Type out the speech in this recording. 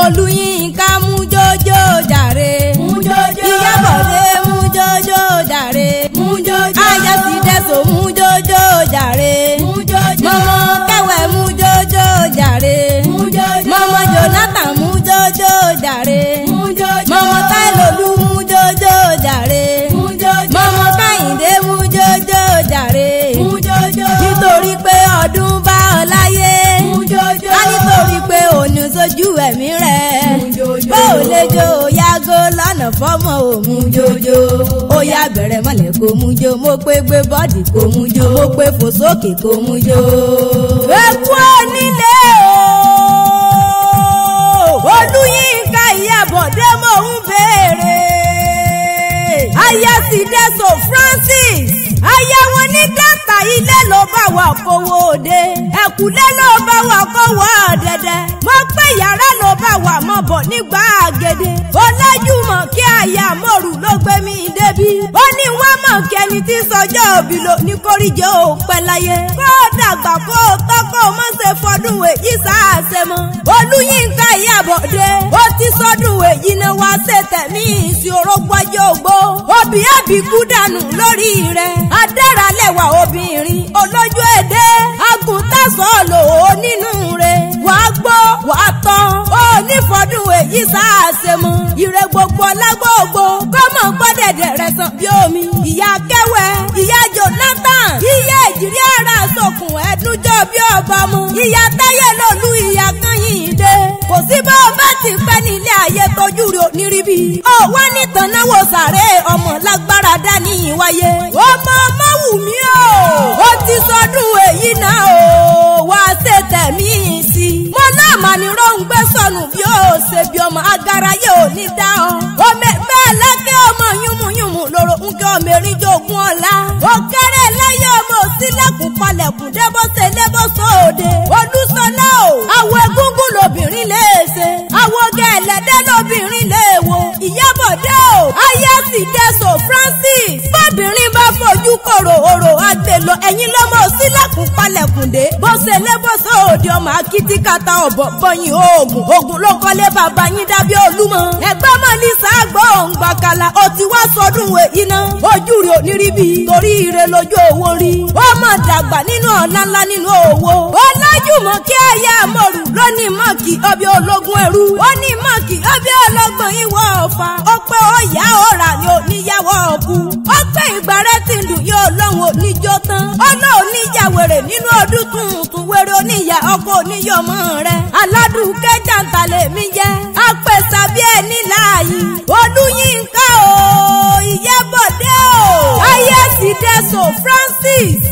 olúyinká mú jójó jàre. mú jójó. ìyábọ̀dé mú jójó jàre. mú jójó. ayọ̀sídẹ̀sọ mú jójó jàre. mú jójó. mọ̀mọ́ kẹwẹ́ mú jójó jàre. mú jójó. mọ̀mọ́ jonathan mú jójó jàre. mú jójó. mọ̀mọ́ táìlólú mú jójó jàre. mú jójó. mọ̀mọ́ káyìndé mú jójó jàre. mú jójó. nítorí pé ọdún bá ọ láyé. mú jójó. ká nítorí pé òní sojú ẹ̀mí rẹ̀. mú jójó. bó o lè jó o yágò lọ́nà fọ́mọ ò mú jójó. ó yá bẹ̀rẹ̀ mọ́lẹ̀ kó mú jó mo pé gbé bọ́ọ̀dì kó mú jó mo pé fò sókè kó mú jó. eku onílé o olúyinka ìyàbọ̀dé mò ń béèrè. aya sì dẹ́sọ̀ francis aya wọn ní dẹ́ta ilé ló bá wà kówó òde ẹ̀kúlé ló bá wà kówó ọ̀dẹ̀dẹ̀ mo pé yàrá ló bá wà mọ́ bọ̀ nígbà àgèdè ọlájúmọ̀ kí aya mòrù ló gbé mi débi ó ní wọ́n mọ̀ kí ẹni tí sọjọ́ òbí lò ní kórìjẹ́ ò pẹ́ láyé kó o dàgbà kó o tọ́ kó o mọ̀ ṣe fọdún èyí sáàṣẹ mọ́ olúyinka ìyàbọ̀dé ó ti sọdún èyí ni wá ṣe tẹ̀mí ìsì orógbọ́jọ́ ògbó òbí àbíkú dànù lórí rẹ̀ adáralẹ̀wà obìnrin olójú èdè agùntàsán lò ó nínú rẹ̀ wàá gbọ́ wàá tán ó nífọdún èyí sáàṣẹ mọ́ ire gbogbo lágbóògbó kọ́mọ̀ gbọ́dẹ̀dẹ̀ rẹ̀ sàn bí omi ìyá kẹwẹ́ ìyá jonathan ìyá ìjírí ara sọkùn ẹdúnjọ bí ọba mu ìyá táyé lòlú ìyá kanyìndé kò sí bá o bá ti pẹ́ nílé ayé tójú rẹ̀ oníríbi ó wá nìtàn náwó sàré ọmọ lágbára dání ìwáyé ọmọ ọmọ wù mí o ó ti sọdún èyí náà o wá ṣe tẹ̀mí sí i mo náà mà ní róńgbé sọnù bí ó ṣe bí ọmọ agara yóò ní dá ọ omi bẹ́ẹ̀ lẹ́kẹ́ ọmọ yúnmùyúnmù lóró ń kẹ́ ọmọ erin jogún ọ̀la ó kéré lẹ́yìn ọmọ òsínlẹ̀kùn palẹ̀kùn débọ́sẹ̀ lébọ́sọ̀ òde olùsọ̀lá o àwọn egúngún lobìnrin lè ṣe àwọn gẹ̀ẹ́lẹ́dẹ́ lobìnrin lè wo ìyábọ̀dé o ayé sì dẹ́sọ̀ francis bóbìnrin bá fojú kòrò òrò àgbèlò ẹ̀yìn lọ́mọ òsínlẹ̀kùn palẹ̀kùn dé bọ́sẹ̀ lébọ́sọ̀ òde ọmọ akitikata ọ̀bọ̀ bọ́yìn oògùn oògùn ló kọ́lé bàbá yín dábí olúmọ ẹgbẹ́ mọ́ ní sàgbọ́ òǹgbàkàlà ó ti wá sọdún èyí náà ojú rẹ̀ ò ní rí bí torí ire lójú owó rí ó mọ̀ dàgbà nínú ọ̀la ńlá nínú owó ọlájúmọ̀ kí ẹ̀yà mọ̀rù lónìí mọ̀kì ọbẹ̀ ológun ẹ̀rú ó ní mọ̀kì ọbẹ̀ ọlọ́gbọ̀n ìwọ ọ̀fà ó pé ó yá ọ̀rà ni ò níyàwó ọ̀kú ó pé ìgbà rẹ̀ ti lù yóò lọ́hùn oníjó tán ó náà oníjà wèrè nínú ọdún tuntun wèrè oníyà ọkọ oníyọmọ rẹ̀ aládùúkẹ́ jàǹtàlẹ̀ mi jẹ́ apẹ̀sà bí ẹni láàyè olúyinká o ìyábọ̀dé o ayé sì dẹ́sọ̀ francis